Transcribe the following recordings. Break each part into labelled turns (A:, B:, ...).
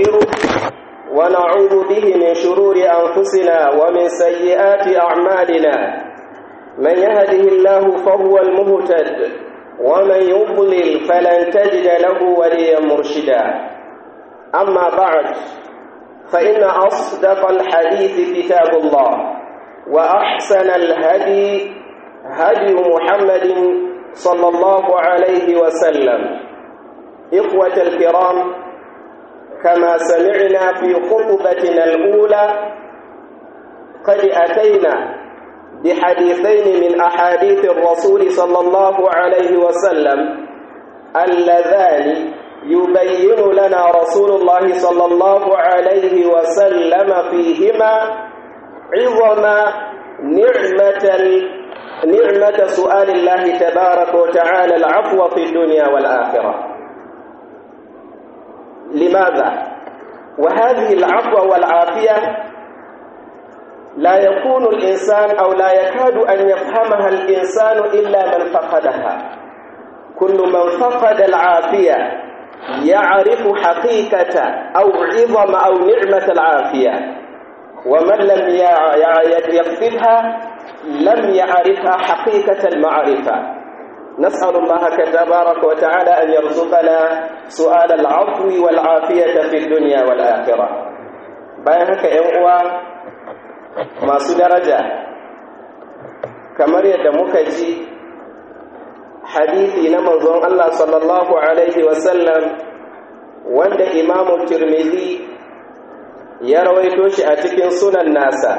A: ونستغفره ونعوذ به من شرور أنفسنا ومن سيئات أعمالنا من يهده الله فهو المهتد ومن يضلل فلن تجد له وليا مرشدا أما بعد فإن أصدق الحديث كتاب الله وأحسن الهدي هدي محمد صلى الله عليه وسلم إخوة الكرام كما سمعنا في خطبتنا الأولى قد أتينا بحديثين من أحاديث الرسول صلى الله عليه وسلم اللذان يبين لنا رسول الله صلى الله عليه وسلم فيهما عظم نعمة نعمة سؤال الله تبارك وتعالى العفو في الدنيا والآخرة لماذا؟ وهذه العفو والعافية لا يكون الإنسان أو لا يكاد أن يفهمها الإنسان إلا من فقدها كل من فقد العافية يعرف حقيقة أو عظم أو نعمة العافية ومن لم يفقدها لم يعرفها حقيقة المعرفة نسأل الله تبارك وتعالى أن يرزقنا سؤال العفو والعافية في الدنيا والآخرة bayan haka ‘yan uwa masu daraja kamar yadda muka ji hadithi na manzon Allah sallallahu Alaihi wasallam wanda imamu Tirmidhi ya rawaito shi a cikin sunan nasa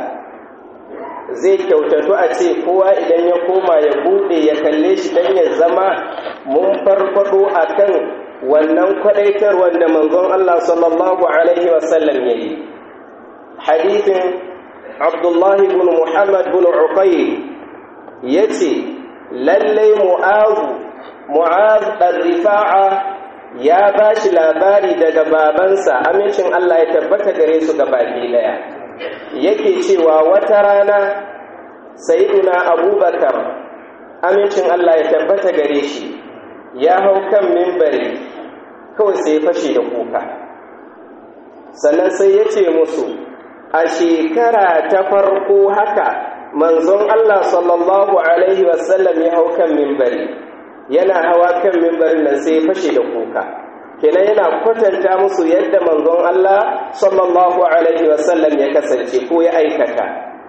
A: zai kyautatu a ce kowa idan ya koma ya bude ya kalle shi don ya zama mun farfado a kan wannan kwadaitar wanda manzon Allah sallallahu Alaihi wasallam ya yi hadithin abdullahi bin muhammad bin uqayl ya ce lallai mu'azu mu'az ɗan rifa'a ya ba shi labari daga babansa amincin Allah ya tabbata gare su ga baki daya yake cewa wata rana sayyiduna abubakar amincin Allah ya tabbata gare shi ya hau kan mimbari kawai sai fashe da kuka sannan sai ya ce musu a shekara ta farko haka manzon Allah sallallahu alaihi wasallam ya hau kan mimbari yana hawa kan mimbarin nan sai ya fashe da kuka kenan yana kwatanta musu yadda manzon Allah sallallahu alaihi wasallam ya kasance ko ya aikata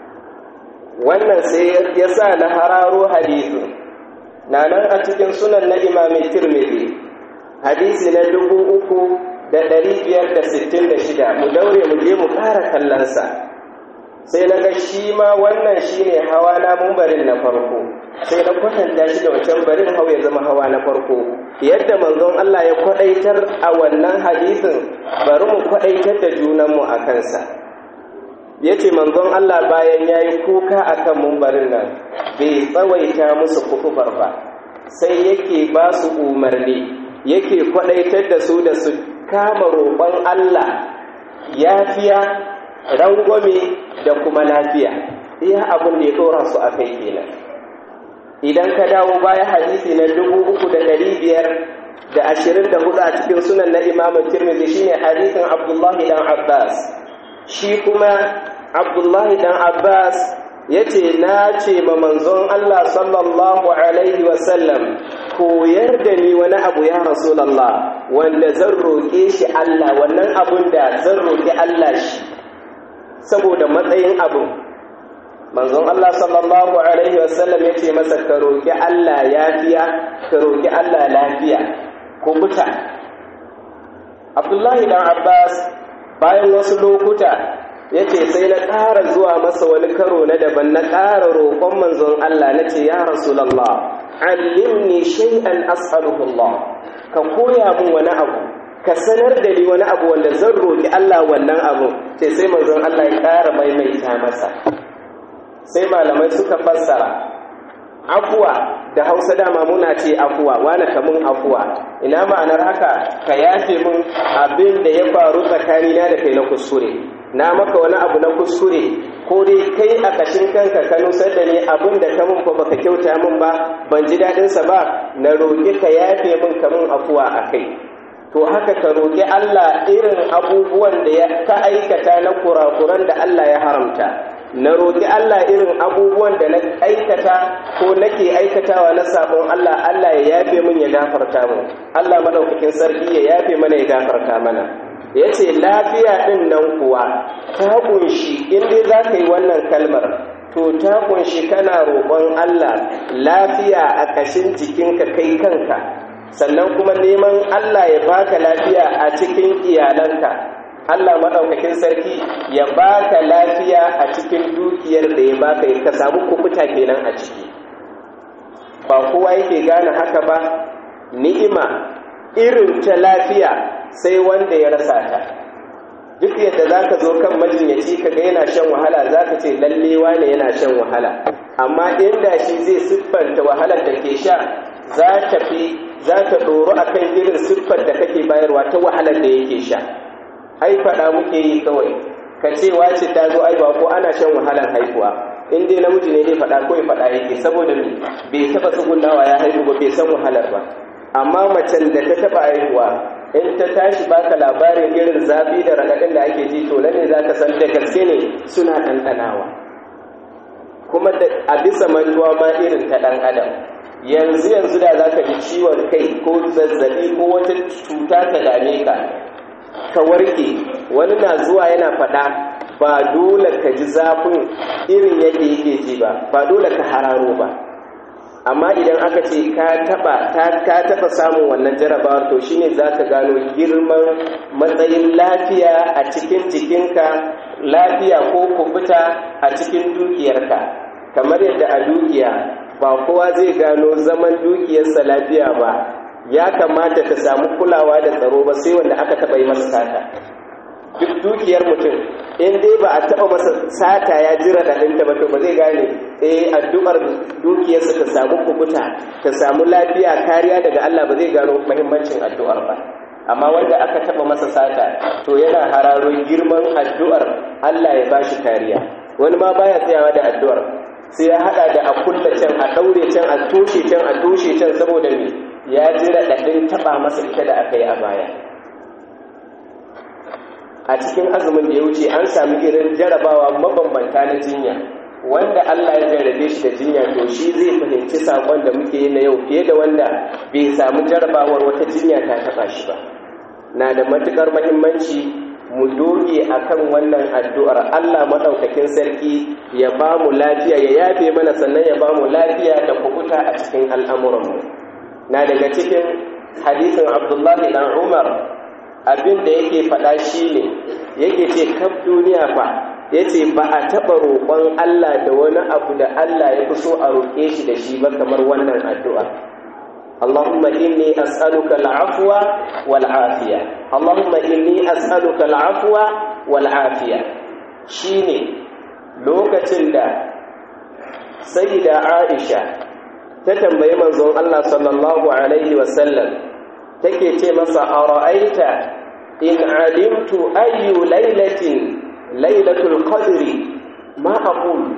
A: wannan sai ya sa na hararo hadisi na nan a cikin sunan na imami tirmidhi hadisi na dubu uku da ɗari biyar da sittin da shida mu daure mu je mu ƙara kallonsa sai na ga shi ma wannan shi ne hawa na mumbarin na farko sai na kwatanta shi da wancan barin hau ya zama hawa na farko yadda manzon Allah ya kwadaitar a wannan hadisin bari mu kwadaitar da junanmu a kansa ya ce manzon Allah bayan ya yi kuka a kan mumbarin nan bai tsawaita musu kufubar ba sai yake ba su umarni yake kwadaitar da su da su kama roƙon Allah yafiya rangwame da kuma lafiya iya abin da ya ɗora su a kai kenan idan ka dawo baya hadisi na dubu uku da ɗari biyar da ashirin da hudu a cikin sunan na imamu tirmidhi shine hadisin abdullahi dan abbas shi kuma abdullahi dan abbas ya ce na ce ma manzon allah sallallahu alaihi wasallam koyar da ni wani abu ya rasulallah wanda zan roƙe shi allah wannan abun da zan roƙi allah shi saboda matsayin abin manzon Allah sallallahu alaihi wasallam ya ce masa ka roƙi Allah yafiya ka roƙi Allah lafiya ko buta Abdullahi dan Abbas bayan wasu lokuta ya ce sai na ƙara zuwa masa wani karo na daban na ƙara roƙon manzon Allah na ce ya Rasulallah allimni shay'an as'aluhu Allah ka koya mun wani abu ka sanar da ni wani abu wanda zan roƙi Allah wannan abu ce sai manzon Allah ya ƙara maimaita masa sai malamai suka fassara afuwa da hausa dama muna ce afuwa wani kamun afuwa ina ma'anar haka ka yafe mun abin da ya faru tsakanina da kai na kuskure na maka wani abu na kuskure ko dai kai a ƙashin kanka ka nusar da ni abin da ka mun fa baka kyauta min ba ban ji daɗinsa ba na roƙi ka yafe min kamun afuwa a kai to haka ka roƙi Allah irin abubuwan da ya ka aikata na kurakuran da Allah ya haramta na roƙi Allah irin abubuwan da na aikata ko nake aikatawa na sabon Allah Allah ya yafe min ya gafarta mu Allah madaukakin sarki ya yafe mana ya gafarta mana yace lafiya din nan kuwa ta kunshi in dai za ka yi wannan kalmar to ta kunshi kana roƙon Allah lafiya a ƙashin jikinka kai kanka sannan kuma neman Allah ya baka lafiya a cikin iyalanka Allah maɗaukakin sarki ya baka lafiya a cikin dukiyar da ya baka ka samu kubuta kenan a ciki ba kowa yake gane haka ba ni'ima irin ta lafiya sai wanda ya rasa ta duk yadda za ka zo kan majinyaci ka ga yana shan wahala za ka ce lallewa ne yana shan wahala amma inda shi zai siffanta wahalar da ke sha za ta fi za ta ɗoro a kan irin siffar da kake bayarwa ta wahalar da yake sha ai faɗa muke yi kawai ka ce wace ta zo ai ba ko ana shan wahalar haihuwa in dai namiji ne zai faɗa kawai faɗa yake saboda me bai taɓa tsugunawa ya haihu ba bai san wahalar ba amma macen da ta taɓa haihuwa in ta tashi baka labarin irin zafi da raɗaɗin da ake ji to ne za ka san da gaske ne suna ɗanɗanawa kuma a bisa mantuwa ma irin ta ɗan adam yanzu yanzu da za ka ji ciwon kai ko zazzabi ko wata cuta ta dame ka ka warke wani na zuwa yana faɗa ba dole ka ji zafin irin yadda yake ji ba ba dole ka hararo ba amma idan aka ce ka taba ka taba samun wannan jarabawar to shine zaka gano girman matsayin lafiya a cikin jikinka lafiya ko kubuta a cikin dukiyarka kamar yadda a dukiya ba kowa zai gano zaman dukiyarsa lafiya ba ya kamata ta samu kulawa da tsaro ba sai wanda aka taba yi masa sata duk dukiyar mutum in dai ba a taba masa sata ya jira da ɗinta ba to ba zai gane eh addu'ar dukiyarsa ta samu kubuta ta samu lafiya kariya daga Allah ba zai gano muhimmancin addu'ar ba amma wanda aka taba masa sata to yana hararo girman addu'ar Allah ya bashi kariya wani ma baya tsayawa da addu'ar sai ya hada da a kulla can a daure can a toshe can a toshe can saboda me ya jira daɗin taba masa ita da aka yi a baya a cikin azumin da ya wuce an sami irin jarabawa mabambanta na jinya wanda Allah ya jarrabe shi da jinya to shi zai fahimci sakon da muke yi na yau fiye da wanda bai samu jarabawar wata jinya ta taba shi ba na da matukar muhimmanci mu doge akan wannan addu'ar Allah madaukakin sarki ya ba mu lafiya ya yafe mana sannan ya ba mu lafiya da kukuta a cikin al'amuranmu na daga cikin hadisin Abdullahi dan Umar abin da yake faɗa shi ne yake ce kaf duniya fa ya ce ba a taɓa roƙon Allah da wani abu da Allah ya fi so a roƙe shi da shi ba kamar wannan addu'a Allahumma inni as'aluka al'afwa wal afiya Allahumma inni as'aluka al'afwa wal afiya shine lokacin da sayyida Aisha ta tambayi manzon Allah sallallahu alaihi wasallam take ce masa a ra'aita in alimtu ayyu lailatin lailatul qadri ma aqul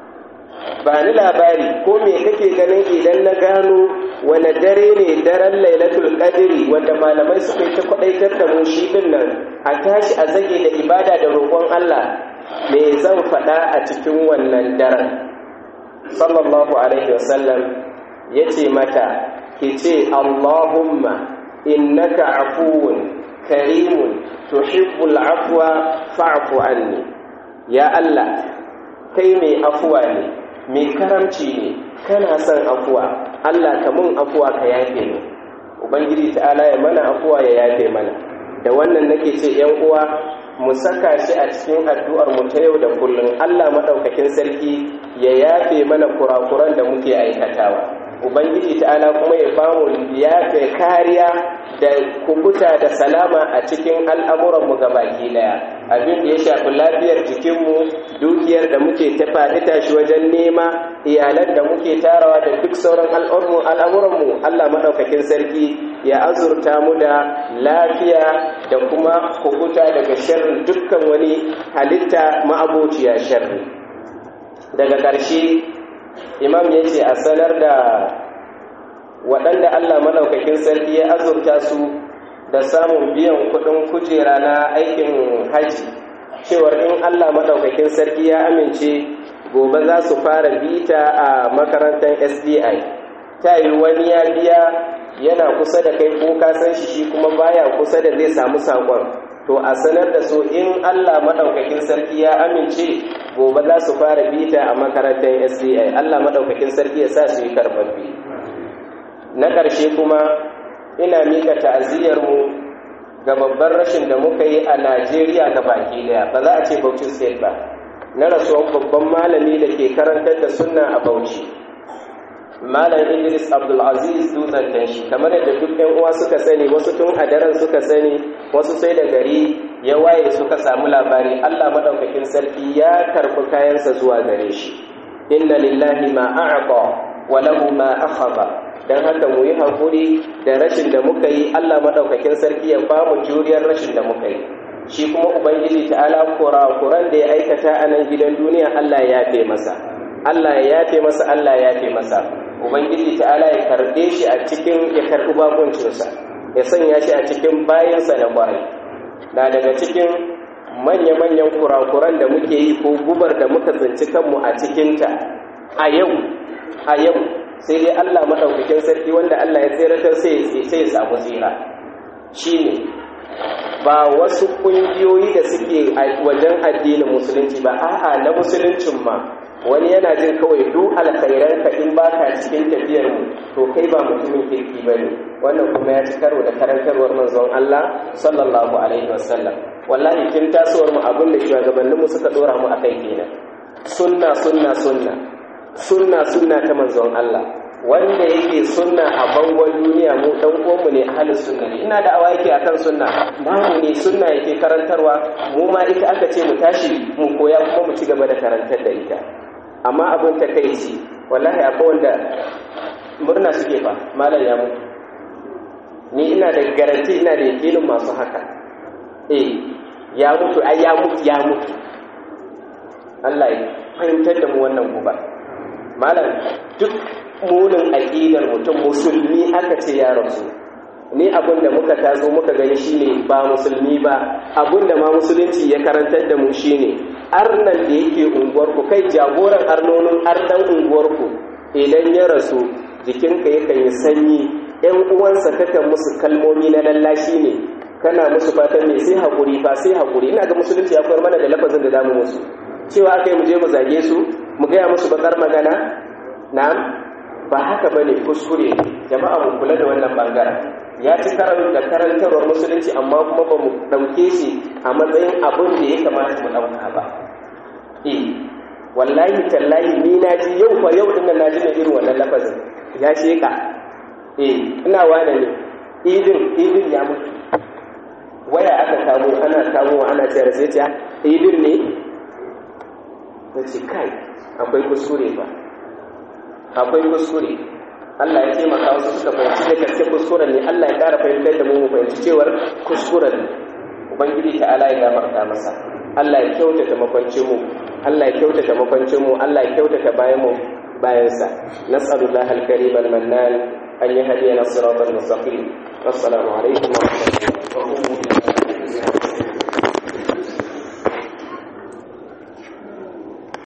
A: ba ni labari ko me kake ganin idan na gano wani dare ne daren lailatul qadri wanda malamai suka yi ta kwadaitar da mu shi din nan a tashi a zage da ibada da roƙon Allah me zan faɗa a cikin wannan daren sallallahu alaihi wasallam yace mata ki ce Allahumma innaka afuwun karimun tuhibbul afwa fa'fu anni ya Allah kai mai afuwa ne mai karamci ne kana son afuwa Allah ka mun afuwa ka yafe ni ubangiji ta'ala ya mana afuwa ya yafe mana da wannan nake ce yan uwa mu saka shi a cikin addu'ar mu ta yau da kullum Allah madaukakin sarki ya yafe mana kurakuran da muke aikatawa ubangiji ta'ala kuma ya bamu ya kariya da kubuta da salama a cikin al'amuranmu ga baki daya abin da ya shafi lafiyar jikinmu dukiyar da muke tafaɗi tashi wajen nema iyalan da muke tarawa da duk sauran al'amuranmu allah maɗaukakin sarki ya azurta mu da lafiya da kuma kubuta daga sharrin dukkan wani halitta ma'abociya sharri daga ƙarshe imam ya ce a sanar da waɗanda Allah maɗaukakin sarki ya azurta su da samun biyan kudin kujera na aikin haji cewar in Allah maɗaukakin sarki ya amince gobe za su fara bita a makarantar SDI ta yi wani ya biya yana kusa da kai ko ka san shi shi kuma baya kusa da zai samu sakon to a sanar da su in Allah maɗaukakin sarki ya amince gobe za su fara bita a makarantar SDI Allah maɗaukakin sarki ya sa su yi karɓaɓɓe na ƙarshe kuma ina mika ta'aziyarmu ga babban rashin da muka yi a Najeriya ga baki daya ba za a ce Bauchi State ba na rasuwan babban malami da ke karantar da sunna a Bauchi Malam Idris Abdulaziz Dutsen shi kamar yadda duk ɗan uwa suka sani wasu tun a daren suka sani wasu sai da gari ya waye suka samu labari Allah madaukakin sarki ya karɓi kayansa zuwa gare shi inna lillahi ma a'ta wa lahu ma akhadha dan haka mu yi hakuri da rashin da muka yi Allah madaukakin sarki ya ba mu juriyar rashin da muka yi shi kuma ubangiji ta'ala kurakuran da ya aikata a nan gidan duniya Allah ya yafe masa Allah ya yafe masa Allah ya yafe masa ubangiji ta'ala ya karbe shi a cikin ya karbi bakuncinsa ya sanya shi a cikin bayansa na bayi na daga cikin manya-manyan kurakuran da muke yi ko gubar da muka tsinci kanmu a cikinta a yau a yau sai dai Allah maɗaukakin sarki wanda Allah ya tseratar sai ya samu tsira shi ne ba wasu ƙungiyoyi da suke wajen addinin musulunci ba a'a na musuluncin ma wani yana jin kawai duk alkhairan ka in baka cikin tafiyar mu to kai ba mutumin kirki bane wannan kuma ya ci karo da karantarwar manzon Allah sallallahu alaihi wasallam wallahi kin tasowar mu abin da shugabannin mu suka dora mu akai kenan sunna sunna sunna sunna sunna ta manzon Allah wanda yake sunna a bangon duniya mu dan uwanmu ne ahlus sunna ne ina da awa yake akan sunna namu ne sunna yake karantarwa mu ma ita aka ce mu tashi mu koya kuma mu ci gaba da karantar da ita amma abin ta kai ce wallahi akwai wanda murna suke fa malam ya mutu ni ina da garanti ina da yakinin masu haka eh ya mutu ai ya mutu ya mutu Allah ya fahimtar da mu wannan guba malam duk munin aƙidar mutum musulmi aka ce ya rasu ni abin da muka taso muka gani shine ba musulmi ba abin da ma musulunci ya karantar da mu shine arnan da yake unguwarku kai jagoran arnonin arnan unguwarku idan ya rasu jikinka yakan yi sanyi yan uwansa kakan musu kalmomi na lallashi ne kana musu fatan me sai haƙuri fa sai haƙuri ina ga musulunci ya koyar mana da lafazin da damu musu cewa aka yi mu je mu zage su mu gaya musu bakar magana na'am ba haka bane kuskure jama'a mu kula da wannan bangaren ya ci karar da karantarwar musulunci amma kuma ba mu ɗauke shi a matsayin abin da ya kamata mu ɗauka ba eh wallahi tallahi ni na ji yau fa yau din na ji mai irin wannan lafazin ya sheka eh ina wane ne idin idin ya mutu waya aka kamo ana kamo ana cewa sai ta idin ne ta ce kai akwai kuskure ba akwai kuskure Allah ya taimaka wasu suka fahimci da gaske kuskuren ne Allah ya ƙara fahimtar da mu mu fahimci cewar kuskuren ne ubangiji ta ala ya gafarta masa Allah ya kyautata makwancin mu Allah ya kyautata makwancin mu Allah ya kyautata bayan mu bayan sa nas'alullahi al-karim al-mannan an yahdiyana siratal mustaqim assalamu alaikum wa rahmatullahi wa barakatuh